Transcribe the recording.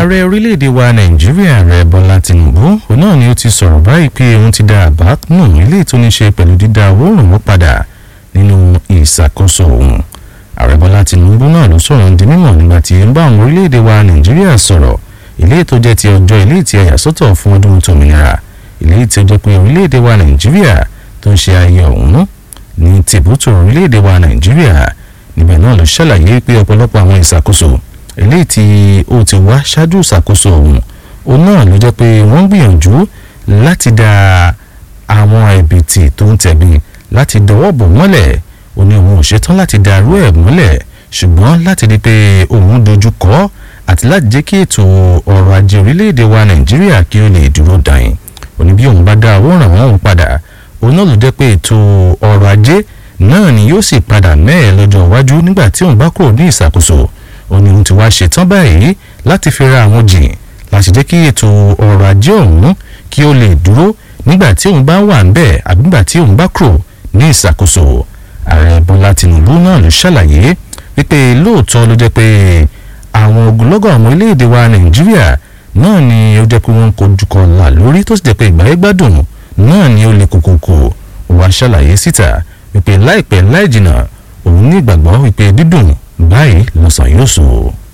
ààrẹ orílẹ̀-èdè wa nàìjíríà ààrẹ bọ́lá tìǹbù òun náà ni ó ti sọ̀rọ̀ báyìí pé òun ti dá àbá nù ilé tó ní ṣe pẹ̀lú dídá owó ìrànwọ́ padà nínú ìṣàkóso òun ààrẹ bọ́lá tìǹbù náà ló sọ̀rọ̀ di mímọ̀ nígbà tí ń bá àwọn orílẹ̀-èdè wa nàìjíríà sọ̀rọ̀ ilé tó jẹ́ ti ọjọ́ ilé tí a yà sọ́tọ̀ fún ọdún tòmìnira ilé tí ó jẹ́ pé orílẹ̀-èdè wa nàìjíríà tó ń ṣe ayẹyẹ ọ̀hún ní tìbútò orílẹ̀-èdè wa nàìjíríà níbẹ̀ náà ló ṣàlàyé pé ọ̀pọ̀lọpọ̀ àwọn ìṣàkóso eléyìí tí ó ti wá ṣáájú ìṣàkóso ọ̀hún òun náà ló jẹ́ pé wọ́n gbìyànjú láti dá àwọn ẹ̀bìtì tó ń tẹ̀bi láti dọwọ́ bò mọ́lẹ̀ ó ní òun ò ṣetán láti darú ẹ̀ mọ́lẹ̀ ṣùgbọ́n láti rí pé òun dojú kọ́ àti láti jẹ́ kí ètò ọrọ̀ ajé orílẹ̀-èdè wa nàìjíríà kí ó lè dúró dàn ó ní bí òun bá dá owó ràn wọ́n padà òun náà ló jẹ́ pé ètò ọrọ̀ ajé náà ni yóò sì padà mẹ́ẹ̀ lọ́jọ́ iwájú nígbà tí òun bá kúrò ní ìṣàkóso òun ni òun ti wá ṣetán báyìí láti fi ra àwọn jìn láti jẹ́ kí ètò ọrọ̀ ajé ọ̀hún kí ó lè dúró nígbà tí òun bá wà ń bẹ̀ àbí nígbà tí òun bá kúrò ní ìṣàkóso ààrẹ bọ́lá tìǹbù náà ló ṣàlàyé wípé lóòótọ́ ló jẹ́ pé àwọn ogunlọ́gọ̀ ọmọ orílẹ̀-èdè wa nàìjíríà náà ni ó jẹ́ pé wọ́n ń kojú kọ là lórí tó sì jẹ́ pé ìgbàyé gbádùn náà ni ó le kòkòkò wá ṣàlàyé síta wípé láìpẹ́ láì jìnnà òun ní ìgbàgbọ́ wípé dídùn báyìí lọ́sàn yóò sùn.